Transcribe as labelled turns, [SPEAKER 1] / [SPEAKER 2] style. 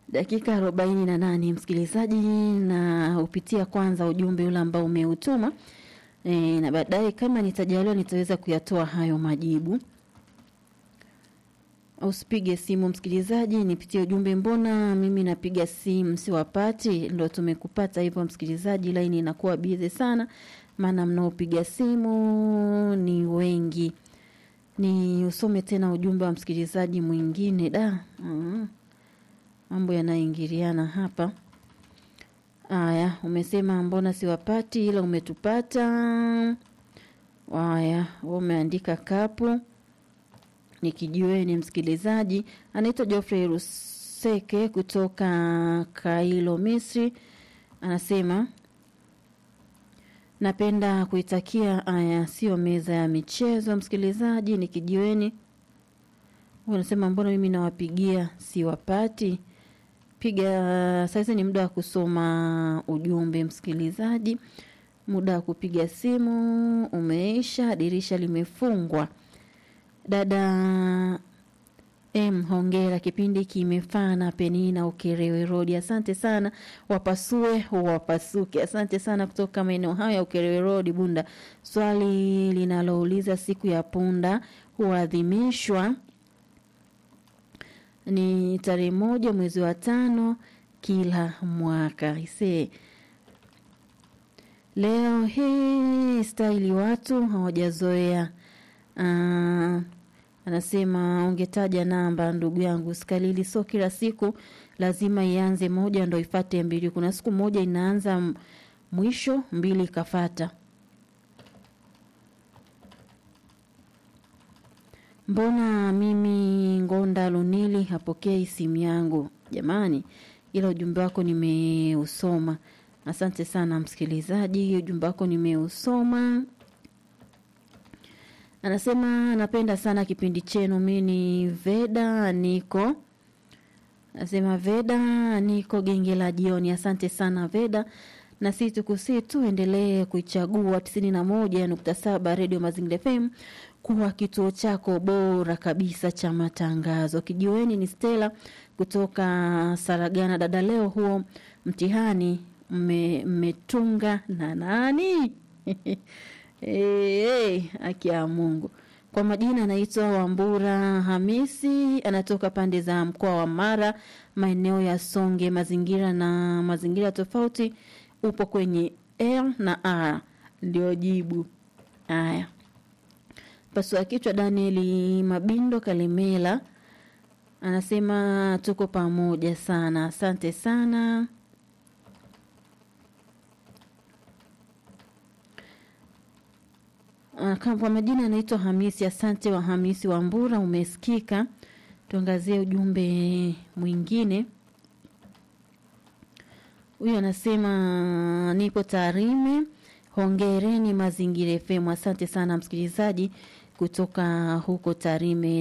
[SPEAKER 1] dakika arobaini na nane msikilizaji, na upitia kwanza ujumbe ule ambao umeutuma e, na baadaye kama nitajaliwa nitaweza kuyatoa hayo majibu. Usipige simu msikilizaji, nipitie ujumbe. Mbona mimi napiga simu siwapati? Ndo tumekupata hivyo msikilizaji, laini inakuwa bize sana, maana mnaopiga simu ni wengi. Ni usome tena ujumbe wa msikilizaji mwingine da. Mm. Mambo yanaingiliana hapa. Aya, umesema mbona siwapati, ila umetupata. Aya, umeandika kapu nikijiweni msikilizaji anaitwa Geoffrey Ruseke kutoka Kailo, Misri, anasema napenda kuitakia aya, sio meza ya michezo. Msikilizaji nikijiweni, anasema mbona mimi nawapigia siwapati? Piga saizi, ni muda wa kusoma ujumbe msikilizaji, muda wa kupiga simu umeisha, dirisha limefungwa. Dada M, hongera, kipindi kimefana. Penina Ukerewe Road, asante sana. Wapasue wapasuke, asante sana kutoka maeneo hayo ya Ukerewe Road, Bunda. Swali linalouliza siku ya punda huadhimishwa ni tarehe moja mwezi wa tano kila mwaka. Ise leo hii staili watu hawajazoea Uh, anasema ungetaja namba ndugu yangu Skalili, sio kila siku lazima ianze moja ndo ifate mbili. Kuna siku moja inaanza mwisho mbili ikafata. Mbona mimi Ngonda Lunili hapokei simu yangu jamani? Ila ujumbe wako nimeusoma. Asante sana msikilizaji, ujumbe wako nimeusoma. Anasema anapenda sana kipindi chenu. Mi ni Veda niko anasema Veda niko genge la jioni. Asante sana Veda, na si tukusii tu endelee kuichagua tisini na moja nukta saba redio Mazingira FM kuwa kituo chako bora kabisa cha matangazo. Kijiweni ni Stella kutoka Saragana. Dada, leo huo mtihani mmetunga na nani? Hey, haki ya Mungu. Kwa majina anaitwa Wambura Hamisi, anatoka pande za mkoa wa Mara, maeneo ya Songe. Mazingira na mazingira tofauti upo kwenye L na R, ndio jibu. Haya, pasua kichwa. Danieli Mabindo Kalemela anasema tuko pamoja sana, asante sana. Kwa majina anaitwa Hamisi. Asante wa Hamisi wa Mbura, umesikika. Tuangazie ujumbe mwingine. Huyu anasema nipo Tarime, hongereni Mazingira FM. Asante sana msikilizaji kutoka huko Tarime.